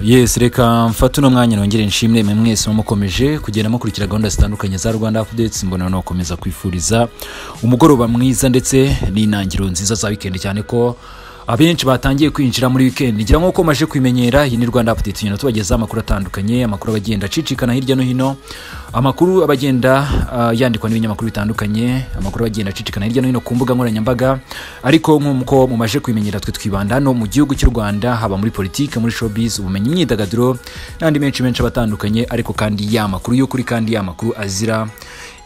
yes reka mfate uno mwanya nongere nshimire mwe mwese mumukomeje kugenda mukurikira gahunda zitandukanye za rwanda updates mbona nakomeza kwifuriza umugoroba mwiza ndetse n'intangiriro nziza za wikendi cyane ko abenshi batangiye kwinjira muri wikendi ngira nk'uko maje kubimenyera iyi ni rwanda update tugenda tubagezaho amakuru atandukanye amakuru aba agenda acicikana hirya no hino amakuru aba agenda ah, yandikwa n'ibinyamakuru bitandukanye amakuru aba agenda acicikana hirya no hino ku mbuga nkoranyambaga ariko nk'uko mumaje kubimenyera twe twibanda hano mu gihugu cy'u rwanda haba muri politiki muri showbiz ubumenyi imyidagaduro n'andi menshi menshi aba atandukanye ariko kandi ya makuru y'ukuri kandi ya makuru azira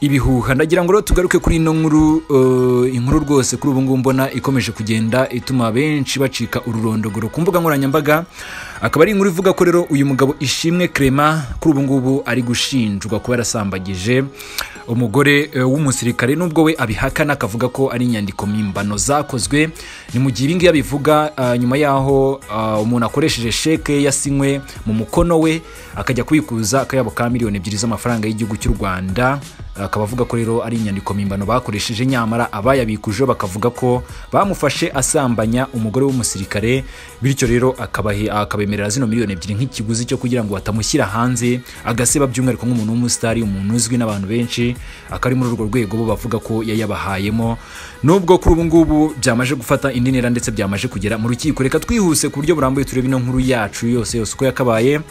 ibihuha ndagira ngo rero tugaruke kuri ino nkuru eh, inkuru rwose kuri ubu ngubu mbona ikomeje kugenda ituma benshi bacika ururondogoro ku mbuga nkoranyambaga akaba ari inkuru ivuga ko rero uyu mugabo ishimwe Clement kuri ubu ngubu ari gushinjwa kuba yarasambagije umugore eh, w'umusirikare nubwo we abihakana akavuga ko ari inyandiko mpimbano zakozwe ni mu gihe ibi ngibi abivuga ah, nyuma y'aho ah, umuntu akoresheje sheke yasinywe mu mukono we akajya kubikuza akayabo ka miliyoni ebyiri z'amafaranga y'igihugu cy'u rwanda akaba avuga ko rero ari inyandiko mpimbano bakoresheje nyamara abayabikujeho bakavuga ko bamufashe asambanya umugore w'umusirikare bityo rero akabahe- akabemerera zino miliyoni ebyiri nk'ikiguzi cyo kugira ngo batamushyira hanze agaseba by'umwihariko nk'umuntu w'umusitari umuntu uzwi n'abantu benshi akaba ari muri urwo rwego bo bavuga ko yayabahayemo nubwo kuri ubu ngubu byamaje gufata indi ntera ndetse byamaje kugera mu rukiko reka twihuse ku buryo burambuye turebe ino nkuru yacu yose yose uko yakabaye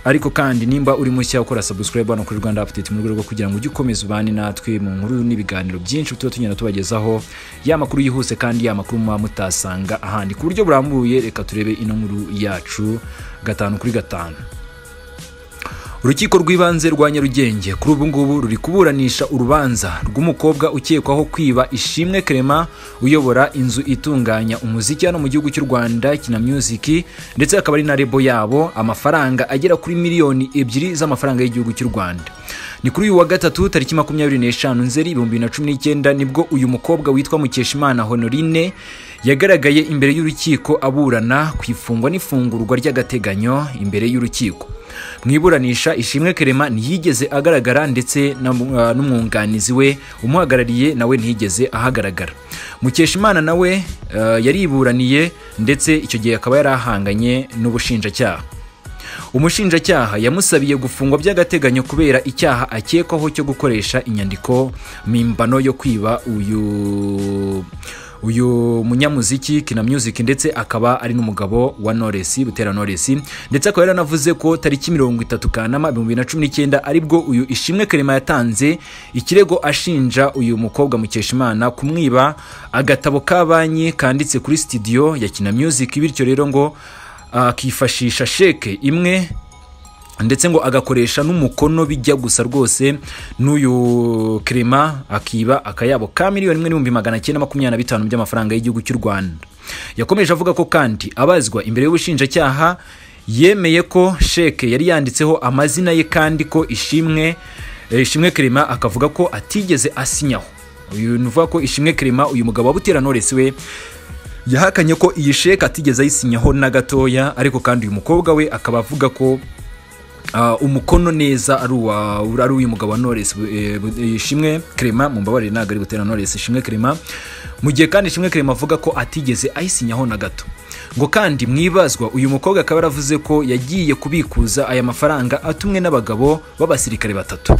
ariko kandi nimba uri mushya ukora subscribe hano kuri rwanda update mu rwego rwo kugira ngo ujye ukomeza ubane natwe mu nkuru n'ibiganiro byinshi tuba tugenda tubagezaho ya makuru yihuse kandi ya makuru muba mutasanga ahandi ku buryo burambuye reka turebe ino nkuru yacu gatanu kuri gatanu urukiko rw'ibanze rwa nyarugenge kuri ubu ngubu ruri kuburanisha urubanza rw'umukobwa ukekwaho kwiba ishimwe Clement uyobora inzu itunganya umuziki hano mu gihugu cy'u rwanda kina music ndetse akaba ari na rebo yabo amafaranga agera kuri miliyoni ebyiri z'amafaranga y'igihugu cy'u rwanda ni kuri uyu wa gatatu tariki makumyabiri n'eshanu nzeri ibihumbi bibiri na cumi n'icyenda nibwo uyu mukobwa witwa mukeshimana honorine yagaragaye imbere y'urukiko aburana ku ifungwa n'ifungurwa ry'agateganyo imbere y'urukiko mu iburanisha ishimwe kerema ntiyigeze agaragara ndetse na- eh, n'umwunganizi we umuhagarariye nawe ntiyigeze ahagaragara mukeshimana nawe eh, yariburaniye ndetse icyo gihe akaba yari ahanganye n'ubushinjacyaha umushinjacyaha yamusabiye gufungwa by'agateganyo kubera icyaha akekwaho cyo gukoresha inyandiko mpimbano yo kwiba uyu uyu munyamuziki kina music ndetse akaba ari n'umugabo wa Knowless Butera Knowless ndetse akaba yaranavuze ko tariki mirongo itatu Kanama ibihumbi bibiri na cumi n'icyenda aribwo uyu Ishimwe Clement yatanze ikirego ashinja uyu mukobwa Mukeshimana kumwiba agatabo ka banki kanditse kuri studio ya Kina Music bityo rero ngo akifashisha sheke imwe ndetse ngo agakoresha n'umukono bijya gusa rwose n'uyu kerema akiba akayabo ka miliyoni imwe n'ibihumbi magana cyenda makumyabiri na bitanu by'amafaranga y'igihugu cy'u rwanda yakomeje avuga ko kandi abazwa imbere y'ubushinjacyaha yemeye ko sheke yari yanditseho amazina ye kandi ko ishimwe eh, ishimwe kerema akavuga ko atigeze asinyaho uyu ni uvuga ko ishimwe kerema uyu mugabo wa butera noresi we yahakanye ko iyi sheke atigeze ayisinyaho na gatoya ariko kandi uyu mukobwa we akaba avuga ko Ah, umukono neza ari uwa ari uyu mugabo wa Knowless eh, bu- eh, Ishimwe Clement mumbabarire ntabwo ari butera Knowless Ishimwe Clement mu gihe kandi Ishimwe Clement avuga ko atigeze ayisinyaho na gato ngo kandi mwibazwa uyu mukobwa akaba yaravuze ko yagiye kubikuza aya mafaranga atumwe n'abagabo b'abasirikare batatu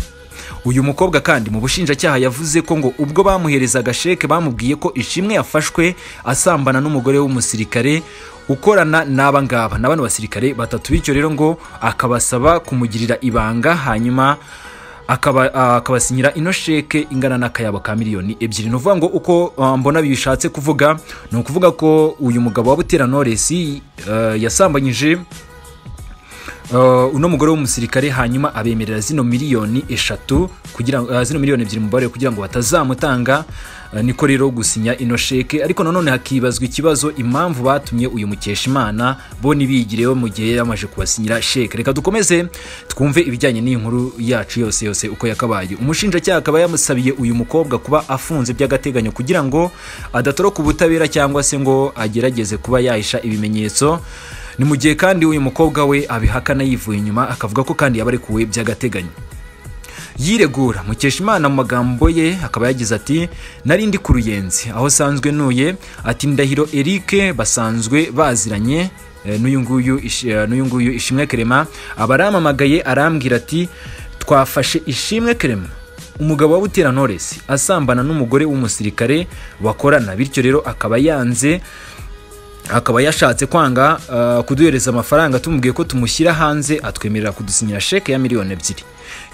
uyu mukobwa kandi mu bushinjacyaha yavuze ko ngo ubwo bamuherezaga sheke bamubwiye ko ishimwe yafashwe asambana n'umugore w'umusirikare ukorana n'aba ngaba ni abana basirikare batatu bityo rero ngo akabasaba kumugirira ibanga hanyuma akaba- ah, akabasinyira ino sheke ingana n'akayabo ka miliyoni ebyiri ni ukuvuga ngo uko ah, mbona bishatse kuvuga ni ukuvuga ko uyu mugabo wa butera noresi yasambanyije Uh, uno mugore w'umusirikare hanyuma abemerera zino miliyoni eshatu kugira uh, zino miliyoni ebyiri mu mubare kugira ngo batazamutanga uh, niko rero gusinya ino sheke ariko nanone hakibazwa ikibazo impamvu batumye uyu mukeshimana bo ntibigireho mu gihe yari yamaze kubasinyira sheke reka dukomeze twumve ibijyanye n'iyi nkuru yacu yose yose uko yakabaye umushinjacyaha akaba yamusabiye uyu mukobwa kuba afunze by'agateganyo kugira ngo adatoroka ubutabera cyangwa se ngo agerageze kuba yahisha ibimenyetso ni mu gihe kandi uyu mukobwa we abihakana yivuye inyuma akavuga ko kandi yabarekuwe by'agateganyo yiregura mukeshimana mu magambo ye akaba yagize ati nari ndi ku ruyenzi aho sanzwe ntuye ati ndahiro eric basanzwe baziranye eh, n'uyu nguyu Ishi- eh, n'uyu nguyu ishimwe kerema aba arampamagaye arambwira ati twafashe ishimwe kerema umugabo wa butera knowless asambana n'umugore w'umusirikare bakorana bityo rero akaba yanze akaba yashatse kwanga uh, kuduhereza amafaranga tumubwiye ko tumushyira hanze atwemerera kudusinyira sheke ya miliyoni ebyiri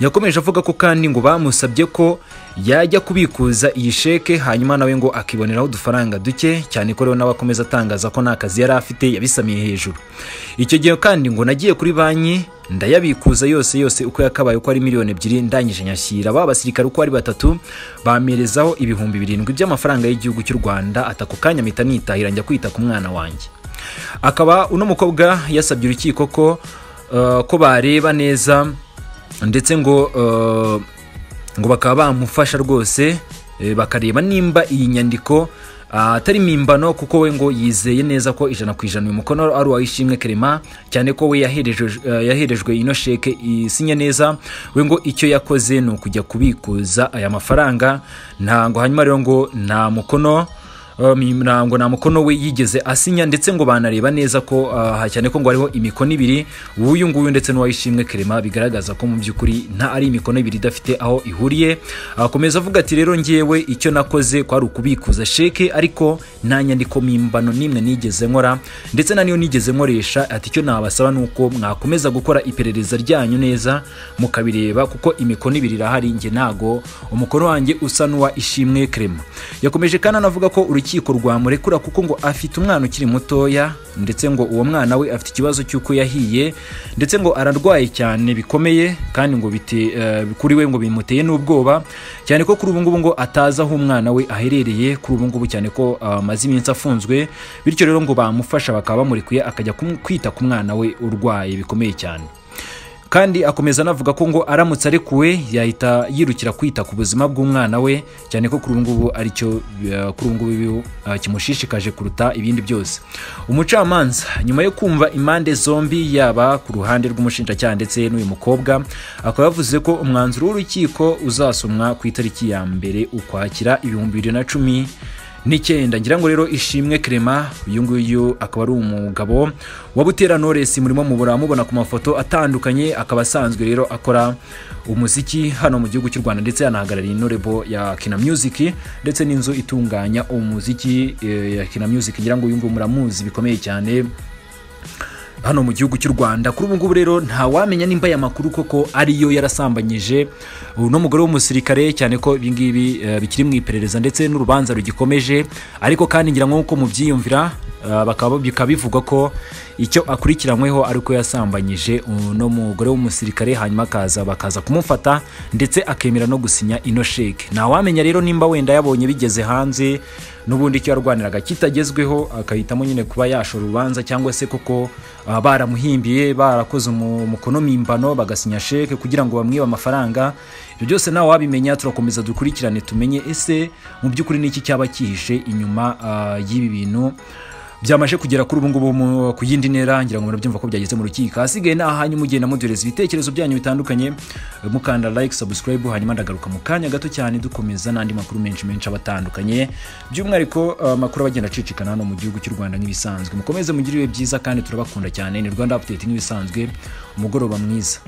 yakomeje avuga ko kandi ngo bamusabye ko yajya kubikuza iyi sheke hanyuma nawe ngo akiboneraho udufaranga duke cyane ko rero nawe akomeza atangaza ko nta kazi yari afite yabisamiye hejuru icyo gihe kandi ngo nagiye kuri banki ndayabikuza yose yose uko yakabaye uko ari miliyoni ebyiri ndangije nyashyira ba basirikare uko ari batatu bamerezaho ibihumbi birindwi by'amafaranga y'igihugu cy'u rwanda ata ako kanya mpita nitahira njya kwita ku mwana wanjye akaba uno mukobwa yasabye urukiko ko uh, ko bareba neza ndetse ngo uh, ngo bakaba bamufasha rwose eh, bakareba nimba iyi nyandiko ah, atari mimbano kuko we ngo yizeye neza ko ijana ku ijana uyu mukono ari uwayishimwe kerema cyane ko we yaherejwe- eh, yaherejwe ino sheke isinya neza we ngo icyo yakoze ni ukujya kubikuza aya mafaranga ntango hanyuma rero ngo nta mukono Um, ntabwo nta mukono we yigeze asinya ndetse ngo banareba neza ko ah, cyane ko ngo hariho imikono ibiri uyu nguyu ndetse n'uwayishimwe kerema bigaragaza ko mu by'ukuri nta ari imikono ibiri idafite aho ihuriye akomeza avuga ati rero ngewe icyo nakoze kwari ukubikuza sheke ariko nta nyandiko mimbano n'imwe nigeze nkora ndetse na niyo nigeze nkoresha ati icyo nabasaba ni uko mwakomeza gukora iperereza ryanyu neza mukabireba kuko imikono ibiri irahari njye ntago umukono wanjye usa n'uwa ishimwe kerema yakomeje kandi anavuga ko urukiko rwamurekura kuko ngo afite umwana ukiri mutoya ndetse ngo uwo mwana we afite ikibazo cy'uko yahiye ndetse ngo ararwaye cyane bikomeye kandi ngo bite, eh, kuri we ngo bimuteye n'ubwoba cyane ko kuri ubu ngubu ngo atazi aho umwana we aherereye kuri ubu ngubu cyane ko ah, amaze iminsi afunzwe bityo rero ngo bamufasha bakaba bamurekuye akajya kum- kwita ku mwana we urwaye bikomeye cyane kandi akomeza anavuga ko ngo aramutse arekuwe yahita yirukira kwita ku buzima bw'umwana we cyane ko kuri ubu ngubu aricyo eh, kuri ubu ngubu eh, kimushishikaje kuruta ibindi byose umucamanza nyuma yo kumva impande zombi yaba ku ruhande rw'umushinjacyaha ndetse n'uyu mukobwa akaba yavuze ko umwanzuro w'urukiko uzasomwa ku itariki ya mbere ukwakira ibihumbi bibiri na cumi n'icyenda ngira ngo rero ishimwe kerema uyu nguyu akaba ari umugabo wa butera knowless murimo mubura mubona ku mafoto atandukanye akaba asanzwe rero akora umuziki hano mu gihugu cy'u rwanda ndetse yanahagarariye intorebo ya kina music ndetse n'inzu itunganya umuziki eh, ya kina music ngira ngo uyu nguyu muramuzi bikomeye cyane hano mu gihugu cy'u Rwanda kuri ubu ngubu rero ntawamenya nimba aya makuru koko ariyo yarasambanyije uno mugore w'umusirikare cyane ko ibi ngibi eh, bikiri mu iperereza ndetse n'urubanza rugikomeje ariko kandi ngira ngo nk'uko mubyiyumvira eh, bakaba bikaba bivugwa ko icyo akurikiranyweho ari uko yasambanyije uno mugore w'umusirikare hanyuma akaza bakaza kumufata ndetse akemera no gusinya ino sheke ntawamenya rero nimba wenda yabonye bigeze hanze n'ubundi icyo yarwaniraga kitagezweho akahitamo nyine kuba yashora urubanza cyangwa se koko ah, baramuhimbiye barakoze umu- umukono mimbano bagasinya sheke kugira ngo bamwibe amafaranga ibyo byose nawe wabimenya turakomeza dukurikirane tumenye ese mu by'ukuri ni iki cyaba cyihishe inyuma ah, y'ibi bintu byamaje kugera kuri ubu ngubu mu- ku yindi ntera ngira ngo murabyumva ko byageze mu rukiko hasigaye ni ahanyu mugenda muduhereza ibitekerezo byanyu bitandukanye mukanda like subscribe hanyuma ndagaruka mu kanya gato cyane dukomeza n'andi makuru menshi menshi aba atandukanye by'umwihariko eh, amakuru abagenda acicikana hano mu gihugu cy'u rwanda nk'ibisanzwe mukomeze mugire ibihe byiza kandi turabakunda cyane ni rwanda update nk'ibisanzwe umugoroba mwiza